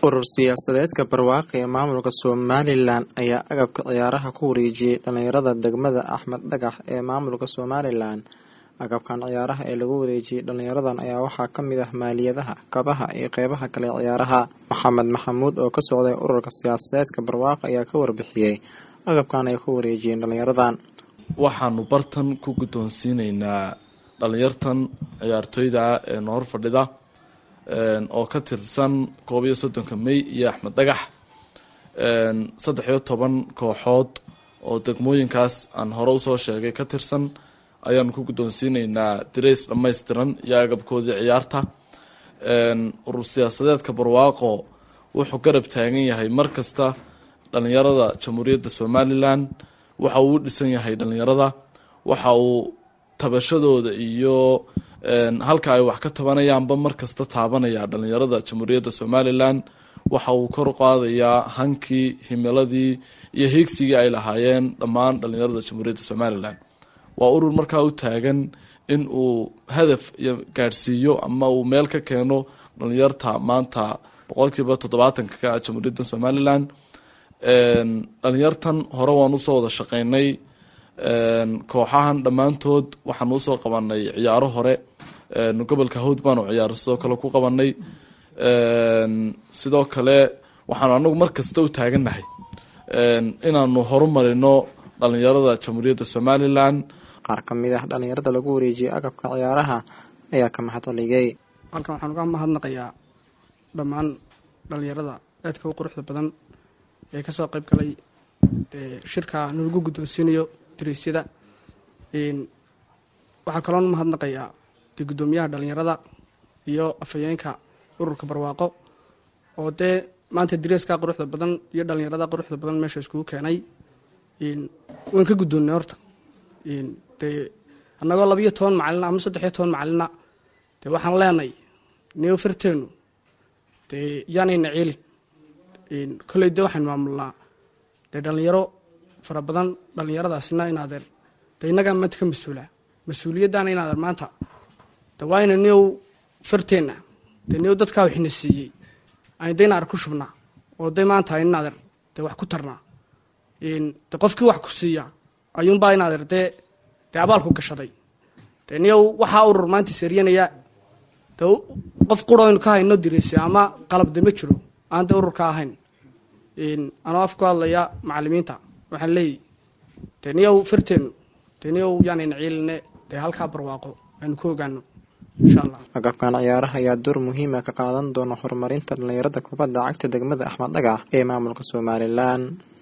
urur siyaasadeedka barwaaqi ee maamulka somalilan ayaa agabka ciyaaraha ku wareejiyey dhalinyarada degmada axmed dhagax ee maamulka somalilan agabkan ciyaaraha ee lagu wareejiyey dhalinyaradan ayaa waxaa kamid ah maaliyadaha kabaha iyo qeybaha kale ciyaaraha maxamed maxamuud oo ka socday ururka siyaasadeedka barwaaqi ayaa ka warbixiyey agabkan ay ku wareejiyeen dhalinyaradan waxaanu bartan ku guddoonsiineynaa dhalinyartan ciyaartooyda ee noor fadhida oo ka tirsan koob iyo soddonka may iyo axmed dhagax saddex iyo toban kooxood oo degmooyinkaas aan hore usoo sheegay ka tirsan ayaanu ku guddoonsiineynaa dirays dhammaystiran iyo agabkoodii ciyaarta urur siyaasadeedka barwaaqo wuxuu garab taagan yahay mar kasta dhalinyarada jamhuuriyadda somalilan waxa uu u dhisan yahay dhalinyarada waxa uu tabashadooda iyo halka ay wax ka tabanayaanba markasta taabanaya dhalinyarada jamhuuriyadda somalilan waxa uu kor qaadayaa hankii himiladii iyo hiigsigii ay lahaayeen dhammaan dhalinyarada jamhuuriyadda somalilan waa urur markaa u taagan in uu hadaf iyo gaadhsiiyo ama uu meel ka keeno dhalinyarta maanta boqolkiiba toddobaatanka ka ah jamhuuriyadda somalilan dhalinyartan hore waan usoo wada shaqeynay kooxahan dhammaantood waxaan usoo qabanay ciyaaro hore gobolka hawd baanu ciyaaro sidoo kale ku qabanay sidoo kale waxaanu anagu mar kasta u taagannahay inaanu horumarino dhalinyarada jamhuuriyadda somalilan qaar ka mid ah dhalinyarada lagu wareejiyey agabka ciyaaraha ayaa ka mahadceligay halkan waxaan uga mahadnaqayaa dhammaan dhalinyarada aadka u quruxda badan ee kasoo qayb galay shirka nalagu guddoonsiinayo dariisyada waxaa kaloon mahadnaqayaa dee guddoomiyaha dhalinyarada iyo afhayeenka ururka barwaaqo oo dee maanta dariiskaa quruxda badan iyo dhalinyarada quruxda badan meesha iskugu keenay waan ka guddoonnay horta dee annagoo labiyo toban macalina ama saddexiyo toban macalina dee waxaan leenay neo farteenu dee yaanayna ciilin kolley dee waxaynu maamulnaa dee dhalinyaro fara badan dhalinyaradaasna inaadeer dee innagaa maanta ka mas-uulaa mas-uuliyaddaana inaadeer maanta de waa ina neow farteenna dee neow dadkaa waxina siiyey aynu dee inaader ku shubnaa oo dee maanta aynu inaadeer dee wax ku tarnaa de qofkii wax ku siiya ayuunbaa inaadeer dee dee abaalku gashaday dee neow waxaa urur maanta saryanaya de qof qura aynu ka hayno direysa ama qalab de ma jiro aan dee ururka ahayn anoo af ku hadlaya macalimiinta waxaan leeyahy dee niyow farteenu dee niyow yaanayna ciiline dee halkaa barwaaqo aynu ku ogaano insha allah agabkan ciyaaraha ayaa door muhiima ka qaadan doona horumarinta dhalinyarada kubadda cagta degmada axmed dhagax ee maamulka somalilan